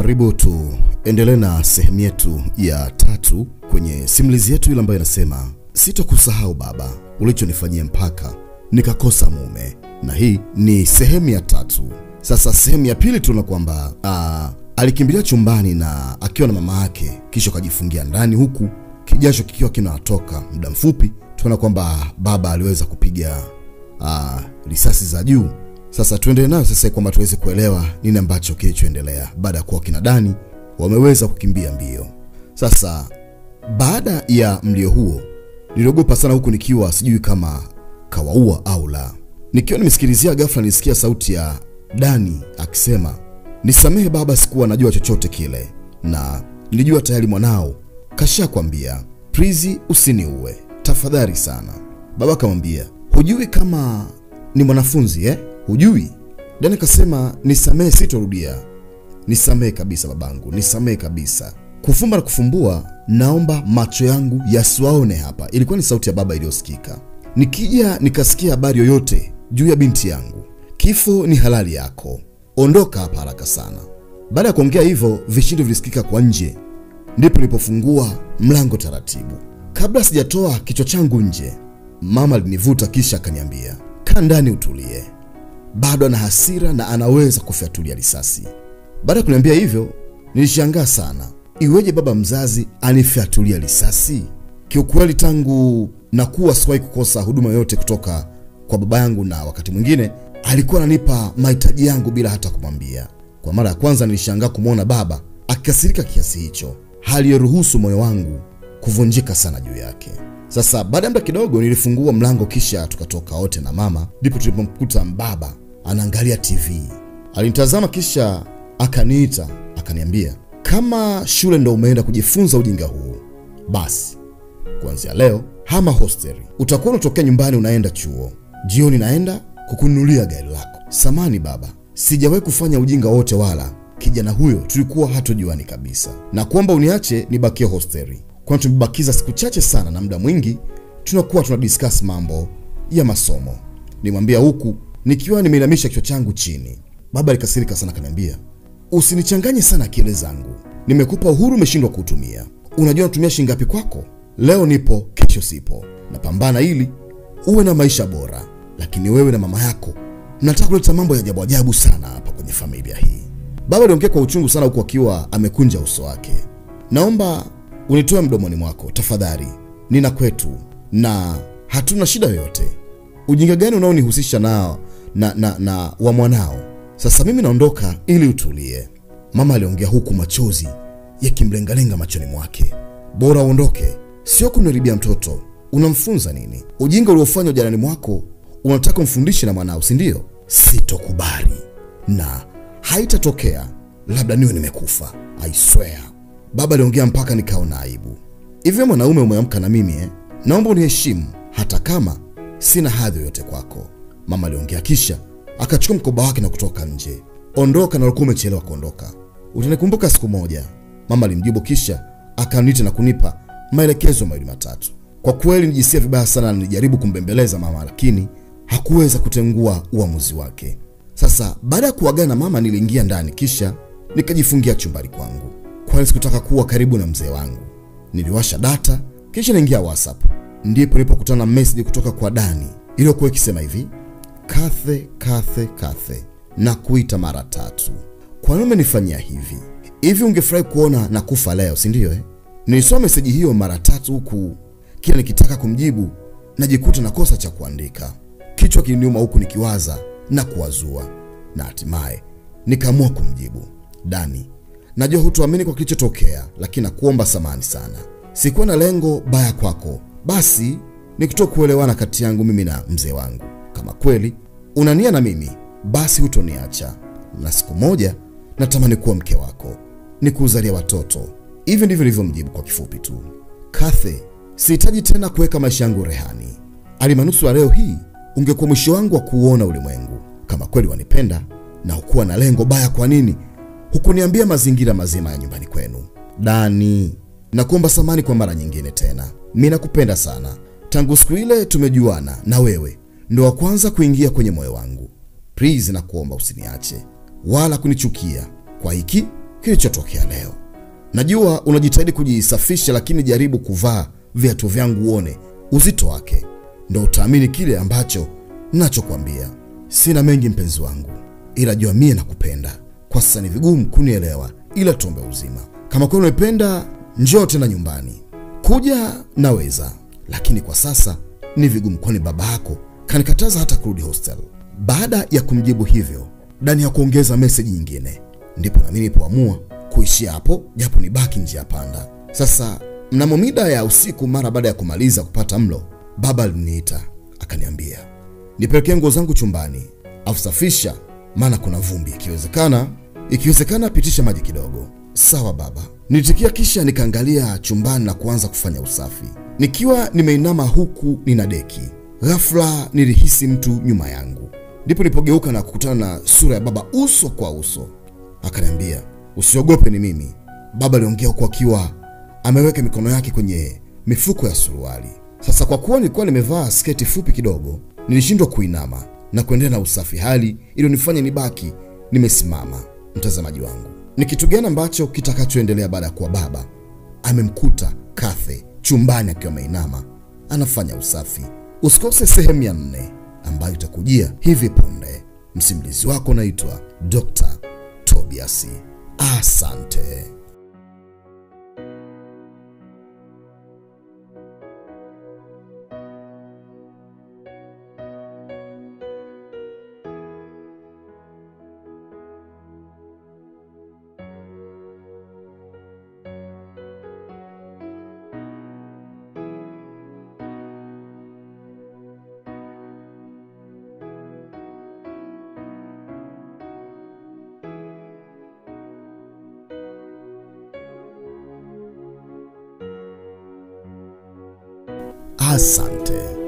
Karibu tuendelee na sehemu yetu ya tatu kwenye simulizi yetu ile ambayo inasema sitokusahau baba, ulichonifanyia mpaka nikakosa mume, na hii ni sehemu ya tatu. Sasa sehemu ya pili tunaona kwamba ah, alikimbilia chumbani na akiwa na mama yake, kisha akajifungia ndani, huku kijasho kikiwa kinatoka. Muda mfupi tunaona kwamba baba aliweza kupiga ah, risasi za juu. Sasa tuendelee nayo sasa, kwamba tuweze kuelewa nini ambacho kilichoendelea baada ya kuwa kina Dani wameweza kukimbia mbio. Sasa baada ya mlio huo, niliogopa sana, huku nikiwa sijui kama kawaua au la. Nikiwa nimesikilizia, ghafla nilisikia sauti ya Dani akisema, nisamehe baba, sikuwa najua chochote kile, na nilijua tayari mwanao kashakwambia, Prizi, usiniue tafadhali sana. Baba akamwambia, hujui kama ni mwanafunzi eh? Hujui? Dani akasema, nisamehe, sitorudia. Nisamehe kabisa babangu, nisamehe kabisa. Kufumba na kufumbua, naomba macho yangu yasiwaone hapa. Ilikuwa ni sauti ya baba iliyosikika. Nikija nikasikia habari yoyote juu ya binti yangu, kifo ni halali yako, ondoka hapa haraka sana. Baada ya kuongea hivyo, vishindo vilisikika kwa nje, ndipo nilipofungua mlango taratibu. Kabla sijatoa kichwa changu nje, mama alinivuta kisha akaniambia, kaa ndani utulie, bado ana hasira na anaweza kufyatulia risasi. Baada ya kuniambia hivyo, nilishangaa sana. Iweje baba mzazi anifyatulia risasi? Kiukweli, tangu nakuwa siwahi kukosa huduma yoyote kutoka kwa baba yangu, na wakati mwingine alikuwa ananipa mahitaji yangu bila hata kumwambia. Kwa mara ya kwanza nilishangaa kumwona baba akikasirika kiasi hicho, hali iliyoruhusu moyo wangu kuvunjika sana juu yake. Sasa baada ya muda kidogo, nilifungua mlango kisha tukatoka wote na mama, ndipo tulipomkuta baba anaangalia TV. Alinitazama kisha akaniita akaniambia, kama shule ndo umeenda kujifunza ujinga huu, basi kuanzia leo hama hosteli, utakuwa unatokea nyumbani unaenda chuo, jioni naenda kukununulia gari lako. Samani baba, sijawahi kufanya ujinga wote, wala kijana huyo tulikuwa hatujuani kabisa, na kuomba uniache nibakie hosteli, kwani tumebakiza siku chache sana na muda mwingi tunakuwa tuna discuss mambo ya masomo. Nimwambia huku nikiwa nimeinamisha kichwa changu chini. Baba alikasirika sana, akaniambia usinichanganye sana akili zangu, nimekupa uhuru, umeshindwa kuutumia. Unajua natumia shilingi ngapi kwako? Leo nipo, kesho sipo, napambana ili uwe na maisha bora, lakini wewe na mama yako mnataka kuleta mambo ya ajabu ajabu sana hapa kwenye familia hii. Baba aliongea kwa uchungu sana, huku akiwa amekunja uso wake. Naomba unitoe mdomoni mwako tafadhali, nina kwetu na hatuna shida yoyote. Ujinga gani unaonihusisha nao na, na, na wa mwanao? Sasa mimi naondoka ili utulie. Mama aliongea huku machozi yakimlengalenga machoni mwake. Bora uondoke, sio kuniribia mtoto. Unamfunza nini? Ujinga uliofanywa jirani mwako unataka umfundishe na mwanao, si ndio? Sitokubali na haitatokea, labda niwe nimekufa. I swear. Baba aliongea mpaka nikaona aibu. Hivyo mwanaume umeamka na mimi eh? Naomba uniheshimu hata kama sina hadhi yoyote kwako. Mama aliongea kisha akachukua mkoba wake na kutoka nje. Ondoka na ulikuwa umechelewa kuondoka, utanikumbuka siku moja, mama alimjibu, kisha akaniita na kunipa maelekezo mawili matatu. Kwa kweli nijisikia vibaya sana, na nilijaribu kumbembeleza mama, lakini hakuweza kutengua uamuzi wake. Sasa baada ya kuagana na mama, niliingia ndani kisha nikajifungia chumbani kwangu, kwani sikutaka kuwa karibu na mzee wangu. Niliwasha data kisha naingia WhatsApp, ndipo nilipokutana na message kutoka kwa Dani iliyokuwa ikisema hivi Kathe, Kathe, Kathe, na kuita mara tatu. Kwa nini umenifanyia hivi? Hivi ungefurahi kuona na kufa leo, si ndio eh? Nilisoma meseji hiyo mara tatu, huku kila nikitaka kumjibu najikuta na kosa cha kuandika. Kichwa kiliniuma, huku nikiwaza na kuwazua, na hatimaye nikaamua kumjibu Dani, najua hutuamini kwa kilichotokea, lakini nakuomba samani sana. Sikuwa na lengo baya kwako, basi ni kutoka kuelewana kati yangu mimi na mzee wangu kama kweli unania na mimi basi hutoniacha, na siku moja natamani kuwa mke wako, ni kuuzalia watoto. Hivi ndivyo nilivyomjibu kwa kifupi tu. Kathe, sihitaji tena kuweka maisha yangu rehani. Alimanusura leo hii ungekuwa mwisho wangu wa kuuona ulimwengu. Kama kweli wanipenda na hukuwa na lengo baya, kwa nini hukuniambia mazingira mazima ya nyumbani kwenu? Dani, nakuomba samani kwa mara nyingine tena. Mimi nakupenda sana, tangu siku ile tumejuana na wewe ndo wa kwanza kuingia kwenye moyo wangu. Please, nakuomba usiniache wala kunichukia kwa hiki kilichotokea leo. Najua unajitahidi kujisafisha, lakini jaribu kuvaa viatu vyangu uone uzito wake, ndo utaamini kile ambacho nachokwambia. Sina mengi mpenzi wangu, ila jua mie nakupenda. Kwa sasa ni vigumu kunielewa, ila tuombe uzima. Kama kweli umependa, njoo tena nyumbani. Kuja naweza, lakini kwa sasa ni vigumu, kwani baba yako kanikataza hata kurudi hostel. Baada ya kumjibu hivyo, Dani ya kuongeza meseji nyingine, ndipo nami nilipoamua kuishia hapo, japo ni baki njia panda. Sasa mnamo mida ya usiku, mara baada ya kumaliza kupata mlo, baba aliniita akaniambia nipelekee nguo zangu chumbani, afu safisha, maana kuna vumbi, ikiwezekana ikiwezekana pitisha maji kidogo. Sawa baba, nilitikia, kisha nikaangalia chumbani na kuanza kufanya usafi. Nikiwa nimeinama huku nina deki, ghafla nilihisi mtu nyuma yangu, ndipo nilipogeuka na kukutana na sura ya baba uso kwa uso. Akaniambia, usiogope, ni mimi. Baba aliongea huku akiwa ameweka mikono yake kwenye mifuko ya suruali. Sasa kwa kuwa nilikuwa nimevaa sketi fupi kidogo, nilishindwa kuinama na kuendelea na usafi, hali iliyonifanya nibaki nimesimama. Mtazamaji wangu, ni kitu gani ambacho kitakachoendelea baada ya kuwa baba amemkuta Kathe chumbani akiwa ameinama anafanya usafi? Usikose sehemu ya nne ambayo itakujia hivi punde. Msimulizi wako naitwa Dr. Tobias. Asante. Asante.